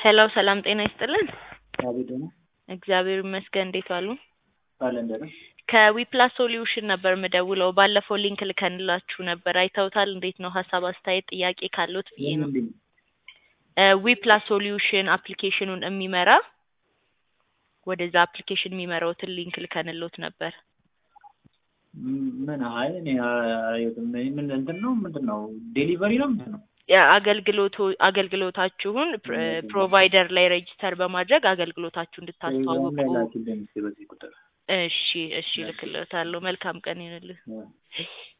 ሄሎ ሰላም ጤና ይስጥልን። አቤት ነው እግዚአብሔር ይመስገን። እንዴት ዋሉ? አለን ደህና። ከዊፕላስ ሶሉሽን ነበር የምደውለው። ባለፈው ሊንክ ልከንላችሁ ነበር። አይተውታል? እንዴት ነው? ሀሳብ አስተያየት፣ ጥያቄ ካሉት ብዬ ነው። ምንድን ነው? ዊፕላስ ሶሉሽን አፕሊኬሽኑን የሚመራ ወደዛ አፕሊኬሽን የሚመራውትን ሊንክ ልከንሎት ነበር። ምን አይ እኔ አላየሁትም። ምን እንትን ነው ምንድን ነው ዴሊቨሪ ነው ምንድን ነው? አገልግሎቱ አገልግሎታችሁን ፕሮቫይደር ላይ ሬጅስተር በማድረግ አገልግሎታችሁ እንድታስተዋውቁ። ላይ ላኪልኝ እስኪ በዚህ ቁጥር እሺ እሺ፣ ልክልዎታለሁ። መልካም ቀን ይሁንልህ። እ